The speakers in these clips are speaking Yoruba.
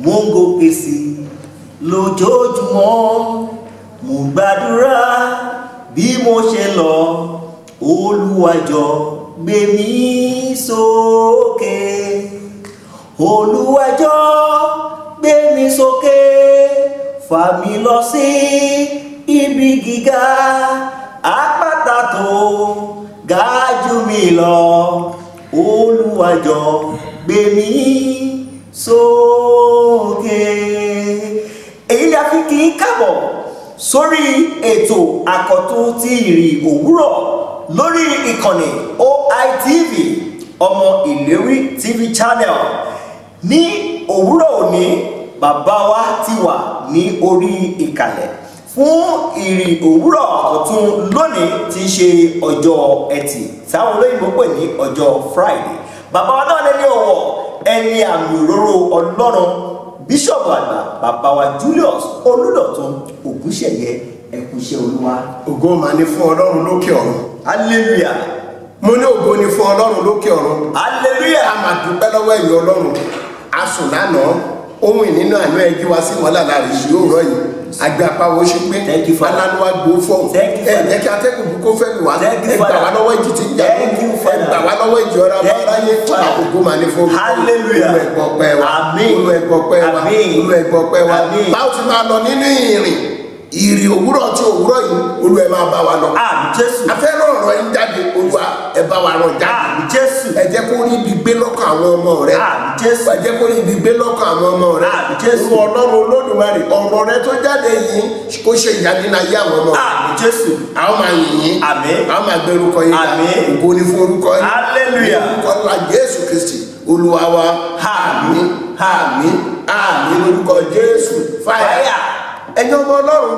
mo ń gòkè sí lójoojúmọ́ mo gbàdúrà bí mo ṣe lọ Olúwa jọ̀ọ́ gbé mi sókè Olúwa jọ̀ọ́ gbé mi sókè fà mí lọ sí ibi gíga àpáta tó ga jù mí lọ Olúwa jọ̀ọ́ gbé mi sókè. èyí ni a fi kí í kábọ̀ sórí ètò àkọ́tún ti ìrìn òwúrọ̀ lórí ìkànnì OITV ọmọ ìlérí TV channel ní òwúrọ̀ òní bàbá wa ti wà ní orí ìkàlẹ̀ fún ìrìn òwúrọ̀ ọ̀tún lónìí tí í ṣe ọjọ́ ẹtì táwọn olóyìnbó pè ní ọjọ́ Friday bàbá wa náà lẹ́ni ọ̀wọ̀ ẹni àmì òróró ọlọ́run bíṣọ̀bù àgbà bàbá wa Julius Olúdọ̀tun Ògúnṣẹ̀yẹ ẹkùnṣẹ́ olúwa ògo mà ní fún ọlọ́run lókè ọ̀run hallelujah mo ní ògo ní fún ọlọ́run lókè ọ̀run hallelujah a máa dúpẹ́ lọ́wọ́ ẹ̀yin ọlọ́run a sùn lánàá ohun ìnínú àná ẹjí wá sí wọn lára rẹ̀ sí òórọ̀ yìí àgbẹ̀ apáwo ṣe pé Thank you, Father. alánuwa gbó fọ́ọ̀n Thank you, ẹ Father. jẹ́ kí atẹ́kùn kó fẹ́ mi wá Thank you, ẹ gbà Father. wá lọ́wọ́ ìjì tí ń jà Thank you, ẹ Father. gbà wá lọ́wọ́ ìjì ọ̀rọ̀ Thank you, abáráyé Father. àkókò mà ní fún Hallelujah. olú ẹ̀gbọ́ pẹ́ wa Àmín. olú ẹ̀gbọ́ pẹ́ wa Àmín. olú ẹ̀gbọ́ pẹ́ wa Àmín. báwo ti máa lọ nínú ìrìn ìrìn òwúrọ̀ tí òwúrọ̀ yìí olú ẹ̀ máa bá wa lọ àmì jésù afẹ́ràn ọ̀rọ̀ yín jáde olúwa ẹ bá wa ràn jáde àmì jésù ẹ jẹ́ kó rí ibi gbé lọ́kàn àwọn ọmọ rẹ àmì jésù ẹ jẹ́ kó rí ibi gbé lọ́kàn àwọn ọmọ rẹ Àmín, Jésù. olú ọlọ́run olódùmarè ọ̀rọ̀ rẹ tó jáde yìí kó ṣe ìyanu ayé àwọn ọmọ rẹ àmì jésù àwọn máa yìn yín Àmín. àwọn máa gbé orúkọ yín ga. Àmín. ògo ni fún orúkọ yín Hallelujah. Ní orúkọ ńlá jésù kristi olúwa wa Àmín. àmín àmín lórúkọ jésù fáyà Fire. ẹ̀yin ọmọ ọlọ́run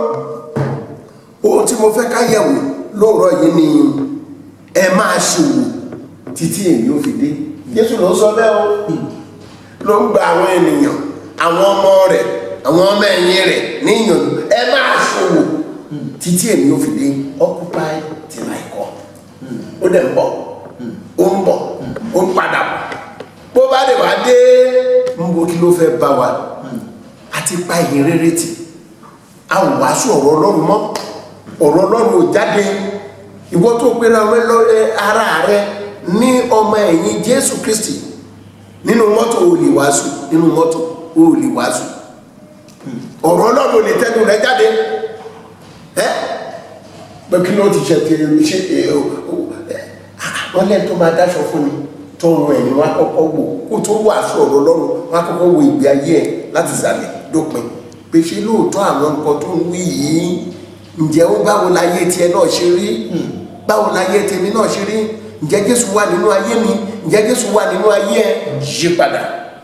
ohun tí mo fẹ́ ká yẹ̀wò lóòrọ̀ yìí ni ẹ máa ṣòwò títí èmi ò fi dé jésù ló sọ bẹ́ẹ̀ o ló ń gba àwọn ènìyàn àwọn ọmọ rẹ̀ àwọn ọmọ ẹ̀yìn rẹ̀ níyànjú ẹ máa ṣòwò títí èmi ò fi dé occupy till I come ó dẹ̀ ń bọ̀ ó ń bọ̀ ó ń padà bọ̀ bó bá lè wá dé ń bo kí ló fẹ́ bá wa àti pa ìyìn rere tì a ò wàásù ọ̀rọ̀ ọlọ́run mọ́ ọ̀rọ̀ ọlọ́run ò jáde ìwọ tó pera rẹ lọ ẹ ara rẹ ní ọmọ ẹ̀yìn jésù kristi nínú mọ́tò ò lè wàásù nínú mọ́tò ò lè wàásù ọ̀rọ̀ ọlọ́run ò lè tẹ́nu rẹ jáde ẹ́ pé kí ló ti ṣe ti ṣe ẹ o o ẹ wọ́n lẹ́nu tó máa dáṣọ fún mi tó ń rìn ẹ̀yìn wá kọ́kọ́ wò kó tó wàásù ọ̀rọ̀ ọlọ́run wá kọ́kọ́ wo ìgbé ayé ẹ̀ láti sàlẹ̀ dópin pé ṣe lóòótọ́ àwọn nǹkan tó ń wí yìí ǹjẹ́ ó báwo láyé tiẹ̀ náà ṣe rí báwo láyé tèmi náà ṣe rí ǹjẹ́ jésù wà nínú ayé mi ǹjẹ́ jésù wà nínú ayé ẹ yí padà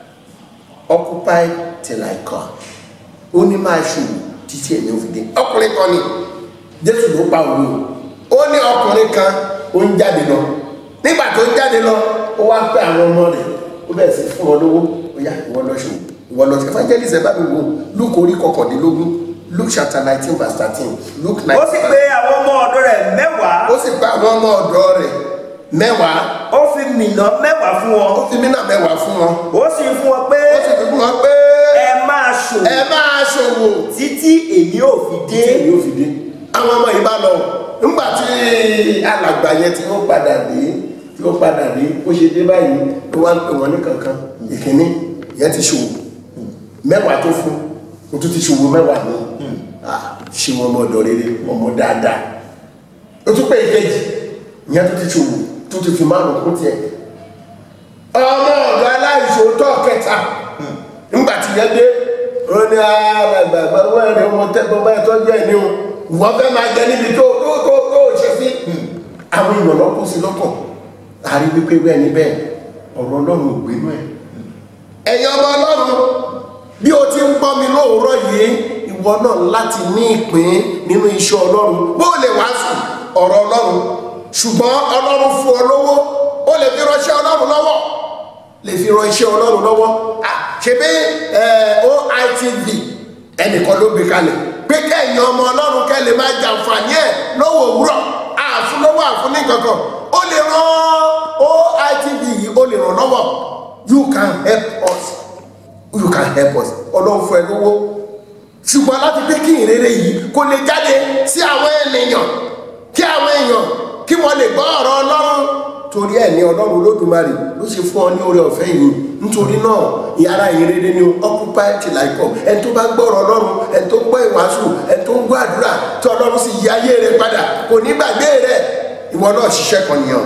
occupy till I come ó ní máa ṣòwò títí ẹ̀mí òfin dé ọkùnrin kan ni jésù ló pa òwe o ó ní ọkùnrin kan ó ń jáde lọ nígbà tó ń jáde lọ ó wá pé àwọn ọmọ rẹ̀ ó bẹ̀rẹ̀ sí fún wọn lówó ó yá ìwọ lọ ṣòwò ìwọ lọ ṣe evangelist ẹ bá mi wò luke orí kọkàndínlógún luke chapter nineteen verse thirteen luke ó nineteen sì pé àwọn ọmọ ọ̀dọ̀ rẹ̀ mẹ́wàá ó sì pa àwọn ọmọ ọ̀dọ́ rẹ̀ mẹ́wàá ó fi mìnà mẹ́wàá fún wọn ó fi mínà mẹ́wàá fún wọn ó sì fún wọn pé ó sì fi fún wọn pé ẹ máa ṣòwò ẹ máa ṣòwò títí èmi ò fi dé tí èmi ò fi dé. àwọn ọmọ yìí bá lọ nígbà tí alàgbà yẹn tí ó padà dé tí ó padà dé ó ṣe dé báyìí ó wá ń pè wọ́n ní kankan ìkíní ìyẹn ti ṣòwò mẹ́wàá tó fún o tún ti ṣòwò mẹ́wàá ní ṣe wọn ọmọ ọ̀dọ̀ rere ọmọ dáadáa ó tún pé ìkejì ìyẹn tó ti ṣòwò tó ti fi márùn kún tiẹ̀ ọmọ ọ̀dọ̀ aláìṣòótọ́ kẹta nígbà tí yẹn dé ó ní àgbàgbà wẹ́rẹ̀ ọmọ tẹ́gbọ́n báyìí tó jẹ́ ìní o wọ́n fẹ́ máa jẹ níbi tó tó tó tó ṣe sí àwọn èèyàn lọ́kùn sí lọ́kàn àrí wípé bẹ́ẹ̀ ni bẹ́ẹ̀ ọ̀rọ̀ ọlọ́run ò gbénú ẹ̀ ẹ̀yin ọmọ ọlọ́run bí o ti ń gbọ́ mi lóòrọ̀ yìí ìwọ náà láti ní ìpín nínú iṣẹ́ ọlọ́run bó o lè wàásù ọ̀rọ̀ ọlọ́run ṣùgbọ́n ọlọ́run fún ọ lówó ó lè fi ránṣẹ́ ọlọ́run lọ́wọ́ lè fi ran iṣẹ́ ọlọ́run lọ́wọ́ ṣebí OITV ẹnìkan ló gbé kalẹ̀ pé kẹ́yìn ọmọ ọlọ́run kẹ́ lè máa jàǹfààní ẹ̀ lọ́wọ́ òwúrọ̀ àfúnlọ́wọ́ àfúnní kankan ó lè ran OITV yìí ó lè ràn lọ́wọ́ you can help us you can help us ọlọ́run fún ẹ lówó ṣùgbọ́n láti pé kí ìrere yìí kó lè jáde sí àwọn ènìyàn kí àwọn èèyàn kí wọ́n lè gbọ́ ọ̀rọ̀ ọlọ́run torí ẹ̀ ní ọlọ́run olódùmarè ló ṣe fún ọ ní oore ọ̀fẹ́ yìí nítorí náà ìyára ìrere ni occupy till I come ẹni tó bá gbọ́ ọ̀rọ̀ ọlọ́run ẹni tó gbọ́ ìwàásù ẹni tó ń gbọ́ àdúrà tí ọlọ́run sì yí ayé rẹ padà kò ní gbàgbé rẹ ìwọ náà ṣiṣẹ́ kan nìyàn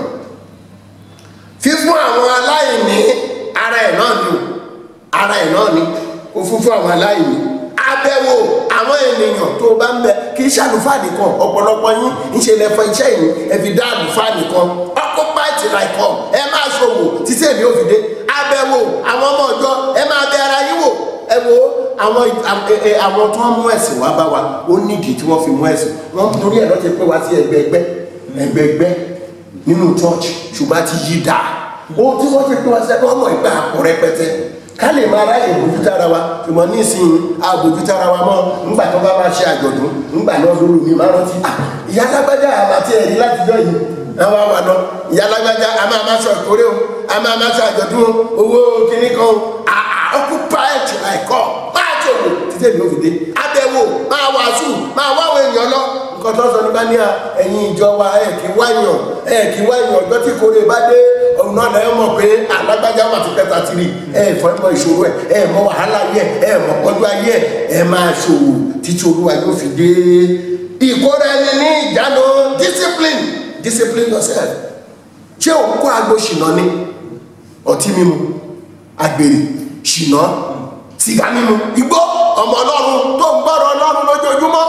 fífún àwọn aláìní ara ẹ̀ náà ni o ara ẹ̀ náà ni ó fún fún àwọn aláìní abẹ́wò àwọn ènìyàn tó bá ń bẹ kì í ṣe àlùfáà nìkan ọ̀pọ̀lọpọ̀ yín ń ṣe lẹ́fọ̀ iṣẹ́ yìí ẹ fi dá àlùfáà nìkan occupy till I come ẹ máa ṣòwò títí èmi ò fi dé abẹ́wò àwọn ọmọ ọjọ́ ẹ máa bẹ ara yín wò ẹ wo àwọn àwọn tó ń mú ẹ̀sìn wá bá wa ó nídìí tí wọ́n fi mú ẹ̀sìn wọ́n torí ẹ̀ lọ́ọ́ ti pé wá sí ẹgbẹ́ ẹgbẹ́ ẹgbẹ́ ẹgbẹ́ nínú church ṣùgbọ́n a ti yí dáa ohun tí wọ́n ti pín wá sẹ́kọ̀ ọmọ ìgbà àpò rẹpẹtẹ ká lè máa ráyè bójútó ara wa ṣùgbọ́n nísìnyí a bójútó ara wa mọ́ ńgbà tó bá máa ṣe àjọ̀dún ńgbà náà lóru mi máa rántí à ìyá lágbájá àti ẹ̀rí látijọ́ yìí àwọn àwọn àná ìyá lágbájá a máa máa ṣe ìkórè o a máa máa ṣe àjọ̀dún owó kìíní kan o àà occupy till I come máa ṣòwò títí èmi ò fi dé abẹ́wò máa wàásù máa wáwọ èèyàn lọ nǹkan tó sọ nípa ní ẹ̀yin ìjọ wa ẹ̀ kí wáyàn ẹ̀ kí wáyàn ọjọ́ tí kórè bá dé ọ̀run náà lẹ́yìn mọ̀ pé alágbájá wà ti pẹ́ta tìrì ẹ̀ fọ́ ẹ̀ mọ ìṣòro ẹ̀ ẹ̀ mọ wàhálà ayé ẹ̀ ẹ̀ mọ pọ́jú ayé ẹ̀ ẹ̀ máa ṣòwò títí olúwa yóò fi dé ìkórè ẹni ní ìjánu discipline discipline yourself ṣé òun kó agbo ṣìnà ni ọtí mímu àgbèrè ṣìnà sìgá mímu igbó ọmọ ọlọ́run tó ń gbọ́rọ̀ ọlọ́run lójoojúmọ́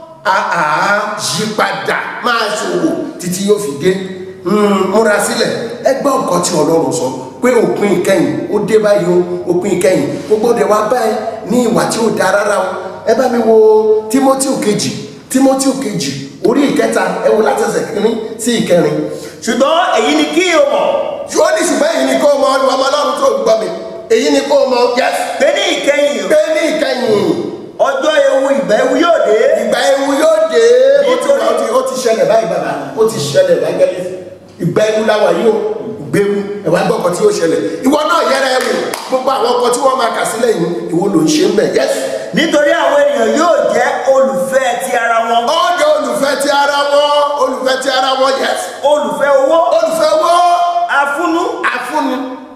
àá yípadà máa ṣòwò títí yóò fi dé múra sílẹ̀ ẹgbẹ́ nǹkan tí ọlọ́run sọ pé òpin ìkẹyìn ó dé báyìí o òpin ìkẹyìn gbogbo ọdẹ wa báyìí ní ìwà tí ó da rárá o ẹ bá mi wo timothy kejì timothy kejì orí ìkẹta ẹ wo látẹsẹ̀ kínní sí ìkẹrin ṣùgbọ́n èyí ni kí o mọ̀ ṣùgbọ́n ní ṣùgbọ́n èyí ni kó o mọ ọmọ ọlọ́run tó gbọ́ mi èyí ni kó o mọ yẹs pé ní ìkẹyìn pé ní ìkẹyìn ọjọ́ ewu ìgbà ewu yóò dé ìgbà ewu yóò dé ó ti Nítorí- ó ti ó ti ṣẹlẹ̀ báyìí bàbá ó ti ṣẹlẹ̀ báyìí ìgbà ewu láwa yìí ó gbéwu ẹ̀wà gbọ́ ọkọ̀ tí yóò ṣẹlẹ̀ ìwọ náà yẹra ẹ wò gbogbo àwọn ọkọ̀ tí wọ́n máa kà sílẹ̀ yìí ìwọ ló ń ṣe ń bẹ̀ yẹ́s. nítorí àwọn ènìyàn yóò jẹ́ olùfẹ́ ti ara wọn ọjọ́ olùfẹ́ ti ara wọn olùfẹ́ ti ara wọn yẹ́s. olùfẹ́ owó olùfẹ́ wo afúnú afúnni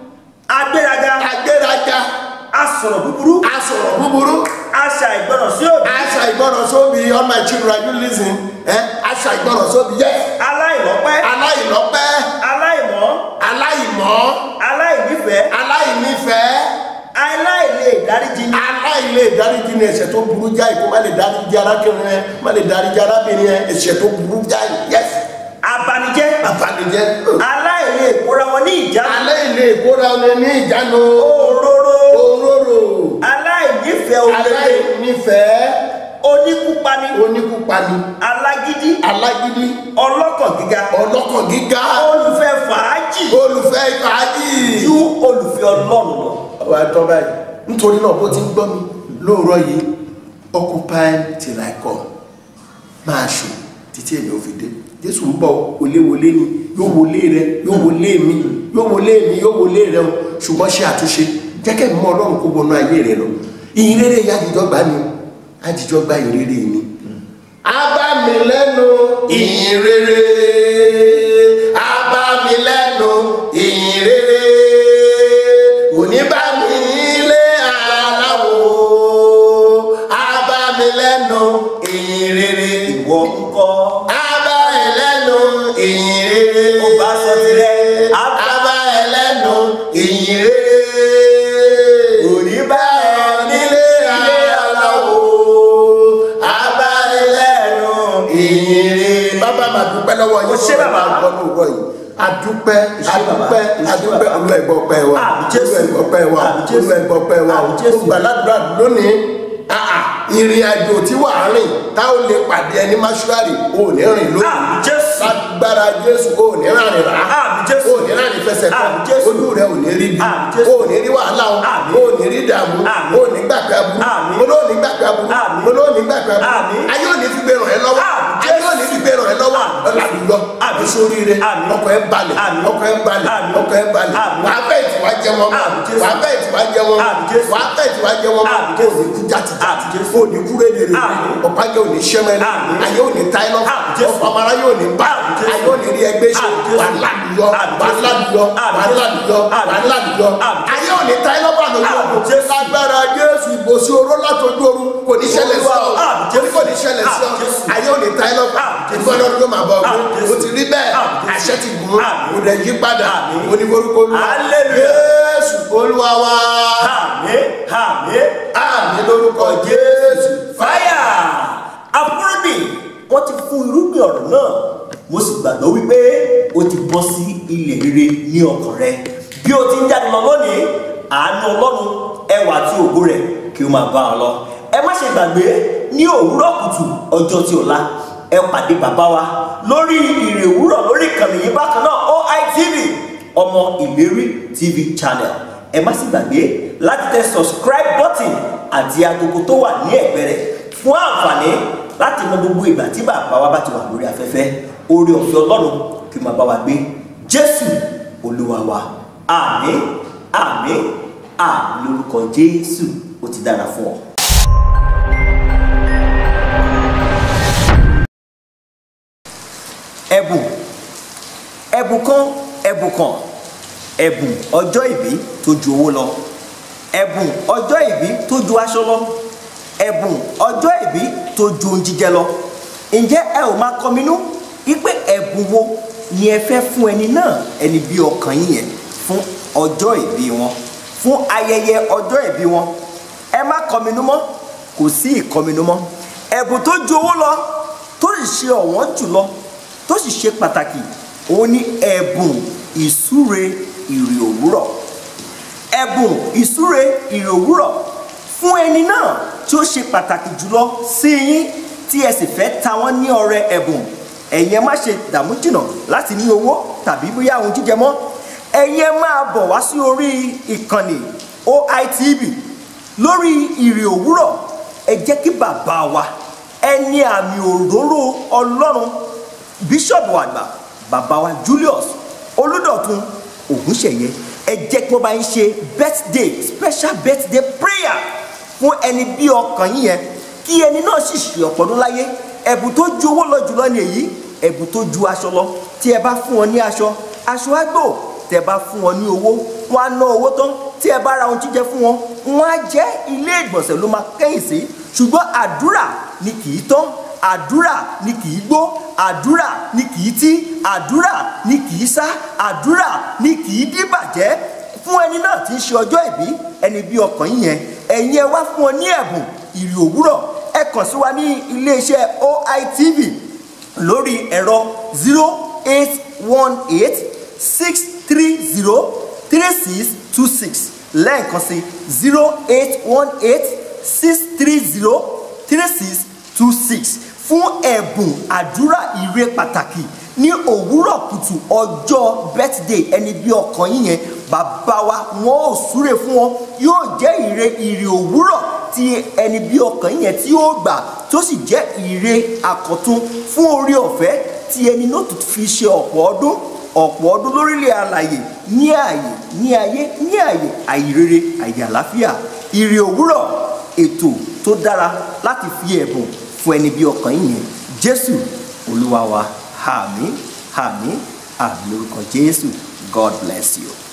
agbéraga agbéraga asọ̀rọ̀ búburú asọ̀rọ̀ búburú aṣà ìgbọràn sí òbí aṣa ìgbọràn sóbi all my children you listen ẹ aṣa ìgbọràn sóbi yẹ́s. aláìlọ́pẹ́ aláìlọ́pẹ́ aláìmọ́ aláìmọ́ aláìnífẹ̀ẹ́ aláìnífẹ̀ẹ́ aláìlè ìdáríjì ní aláìlè ìdáríjì ní ẹ̀ṣẹ̀ tó burú jáì kó má lè dáríjì arákùnrin ẹ má lè dáríjì arábìnrin ẹ ẹ̀ṣẹ̀ tó burú jáì yẹs abanijẹ́ àbànújẹ́ aláìlè ìkóra wọn ní ìjánu aláìlè ìkóra ọ̀nà ní ìjánu òróró òróró aláìnífẹ̀ẹ́ olóore aláìnífẹ̀ẹ́ oníkúpani oníkúpani alágídí alágídí ọlọ́kàn gíga ọlọ́kàn gíga olùfẹ́ fàájì olùfẹ́ ìfàájì. ju olùfẹ́ ọlọ́run lọ. ọba tọ́ báyìí nítorí náà bó ti ń gbọ́ mi lóòrọ̀ yìí occupy till I come máa ṣò títí èmi ò fi dé jésù ń bọ̀ wọléwọlé ni yóò wọlé rẹ yóò wọlé mi yóò wọlé mi yóò wọlé rẹ o ṣùgbọ́n ṣe àtúnṣe jẹ́kẹ́ mọ́ ọlọ́run kó wọnú ayé rẹ lọ ìyìn rere yìí àjíjọ́ gbà mí àjíjọ́ gbà ìyìn rere mi. a bá mi lẹ́nu ìyìn rere a bá mi lẹ́nu ìyìn rere òní bá mi ilé aláwo a bá mi lẹ́nu ìyìn rere ìwọ ń kọ́ a bá ẹ lẹ́nu ìyìn rere ó bá sọ tirẹ̀ á bá a bá ẹ lẹ́nu ìyìn rere òní bá ẹ nílé aláwo a bá ẹ lẹ́nu ìyìn rere. bàbá máa dúpẹ́ lọ́wọ́ yín Ó ṣé bàbá. gbọ́ lóòrọ̀ yìí adúpẹ́ ṣé bàbá. adúpẹ́ Ó ṣé adúpẹ́ bàbá. olú ẹ̀gbọ́ pẹ́ wa Àmín Jésù. olú ẹ̀gbọ́ pẹ́ wa Àmín Jésù. olú ẹ̀gbọ́ pẹ́ wa Àmín Jésù. ó gbàládùra lónìí àà ìrìn àjò tí wàá rìn tá ò lè pàdé ẹni máṣúárì ò ní rìn lónìí Àmín Jésù. lágbára jésù ò ní rìn rà Àmín Jésù. ò ní rìn fẹsẹ̀ kọ́ Àmín Jésù. ojú rẹ ò ní rí bí Àmín Jésù. ò ní rí wàhálà o Àmín. ò ní rí dààmú Àmín. ò ní gbàgbé aburú Àmín. mo ló ní gbàgbé aburú Àmín. mo ló ní gbàgbé aburú Àmín. ayé ò ní fi gbé ràn ẹ́ lọ́wọ́ Àmín ayé ò ní fi gbé ràn ẹ́ lọ́wọ́ Àmín. ọ̀làdúgbọ́ Àmín. sóríire Àmín. ọkọ̀ ẹ balẹ̀ Àmín. ọkọ̀ ẹ balẹ̀ Àmín. ọkọ̀ ẹ balẹ̀ Àmín. wàá bẹ́ẹ̀ tí wàá jẹ wọn mọ́ Àmín, Jésù. wàá bẹ́ẹ̀ tí wàá jẹ wọn mọ́ Àmín, Jésù. wàá bẹ́ẹ̀ tí wàá jẹ wọn mọ́ Àmín, kó o Jésù. ní kú jáde Àmín, Jésù. kó o ní kú rédèrè Àmín. ọ̀pá yóò ní sẹ́mẹ́rẹ́ Àmín. ayé ò ní táyé lọ Àmín, Jésù. ọ̀pá ọmọlá yóò ní bá Àmín, Jésù. ayé ò ní rí ẹgbẹ́ ṣe Àmín, Jésù. wàá ládùúyọ Àmín, wàá Jésù. ládùúyọ Àmín, wàá Jésù. ládùúyọ Àmín, wàá Jésù. ládùúyọ Àmín, ayé ò ní táyé lọ́gbà lójú Àmín, ọ̀run Jésù. lágbára Jésù ìbòsí oró látọjú ọ̀run kò ní ṣẹlẹ̀ sí ọ Àmín, Jésù. kò ní ṣẹlẹ̀ sí ọ Àmín, Jésù. ayé ò ní táyé lọ́gbà Àmín, Jésù. ìgbọ́dọ̀ ló máa bọ̀ Àmín, ọ́ Jésù. o ti rí bẹ́ẹ̀ Àmín, Jésù. àṣẹ ti gùn Àmín. kò dẹ̀ yí padà Àmín. oníforúkọ olúwa Hallelujah. Jésù olúwa wa àmín àmín àmì lórúkọ Jésù fáyà àfúrúgbìn wọ́n ti fún irúgbìn ọ̀rọ̀ náà mo sì gbàgbọ́ wípé o ti bọ́ sí ilẹ̀ rere ní ọkàn rẹ bí o ti ń jáde lọ lónìí àánú ọlọ́run ẹwà àti ògo rẹ̀ kí o máa bá ọ lọ ẹ má ṣe gbàgbé ní òwúrọ̀ kùtù ọjọ́ tí ọ̀la ẹ pàdé bàbá wa lórí ìrè òwúrọ̀ lórí ìkànnì yìí bákan náà OITV ọmọ ìlérí TV channel ẹ má sì gbàgbé láti tẹ subscribe button àti agogo tó wà ní ẹ̀gbẹ́ rẹ̀ fún àǹfààní láti mọ gbogbo ìgbà tí bàbá wa bá ti wà lórí afẹ́fẹ́ oore ọ̀fẹ́ ọlọ́run kí ó máa bá wa gbé jésù olúwa wa àmín àmín àmín lórúkọ jésù ó ti dára fún ọ. ẹ̀bùn ẹ̀bùn kan ẹ̀bùn kan ẹ̀bùn ọjọ́ ìbí tó ju owó lọ ẹ̀bùn ọjọ́ ìbí tó ju aṣọ lọ ẹ̀bùn ọjọ́ ìbí tó ju ohun jíjẹ lọ ǹjẹ́ ẹ ò máa kọminú wípé ẹ̀bùn wo ni ẹ fẹ́ fún ẹni náà ẹni bí ọkàn yín yẹn fún ọjọ́ ìbí wọn fún ayẹyẹ ọjọ́ ìbí wọn ẹ má kọminú mọ́ kò sí ìkọminú mọ́ ẹ̀bùn tó ju owó lọ tó sì ṣe ọ̀wọ́n jùlọ tó sì ṣe pàtàkì òun ni ẹ̀bùn ìsúre ìrì òwúrọ̀ ẹ̀bùn ìsúre ìrì òwúrọ̀ fún ẹni náà tí ó ṣe pàtàkì jùlọ sí yín tí ẹ sì fẹ́ ta wọ́n ní ọrẹ ẹ̀bùn ẹ̀yin ẹ má ṣe dààmú jìnnà láti ní owó tàbí bóyá ohun jíjẹ mọ́ ẹ̀yin ẹ máa bọ̀ wá sí orí ìkànnì OITV lórí ìrì òwúrọ̀ ẹ jẹ́ kí bàbá wa ẹni àmì òróró ọlọ́run bíṣọ̀bù àgbà bàbá wa Julius olùdọ̀tun ògúnṣẹ̀yẹ ẹ jẹ́ kí wọ́n bá ń ṣe birthday special birthday prayer fún ẹni bí ọkàn yín yẹn kí ẹni náà sì ṣe ọ̀pọ̀ ọdún láyé ẹ̀bùn tó ju owó lọ jùlọ ni èyí ẹ̀bùn tó ju aṣọ lọ tí ẹ bá fún wọn ní aṣọ aṣọ á gbò tẹ bá fún wọn ní owó wọn á ná owó tán tí ẹ bá ra ohun jíjẹ fún wọn wọn á jẹ ilé ìgbọ̀nsẹ̀ ló máa kẹ́yìn sí ṣùgbọ́n àdúrà ni kì í tán àdúrà ni kì í gbó àdúrà ni kì í tí àdúrà ni kì í sá àdúrà ni kì í dìbàjẹ́ fún ẹni náà tí ń ṣe ọjọ́ ìbí ẹni bí ọkàn yín yẹn ẹ̀yin ẹ wá fún ọ ní ẹ̀bùn ìrì òwúrọ̀ ẹ kàn sí wa ní iléeṣẹ́ OITV lórí ẹ̀rọ zero eight one eight six three zero three six two six lẹ́ẹ̀kan sí zero eight one eight six three zero three six two six fún ẹ̀bùn àdúrà ire pàtàkì ní òwúrọ̀ kùtù ọjọ́ birthday ẹni bí ọkàn yín yẹn bàbá wa wọn ò súre fún wọn yóò jẹ́ ire ire òwúrọ̀ tí ẹni bí ọkàn yín yẹn tí ó gbà tó sì jẹ́ ire àkọ́tún fún orí ọ̀fẹ́ tí ẹni náà tó fi ṣe ọ̀pọ̀ ọdún ọ̀pọ̀ ọdún lórílẹ̀ alàyè ní ààyè ní ayé ní ààyè àìrere àyè àlàáfíà ire òwúrọ̀ ètò tó dára láti fi ẹ̀bùn fún ẹni bí ọkàn yín yẹn jésù olúwa wa àmín àmín àmín lórúkọ jésù god bless you.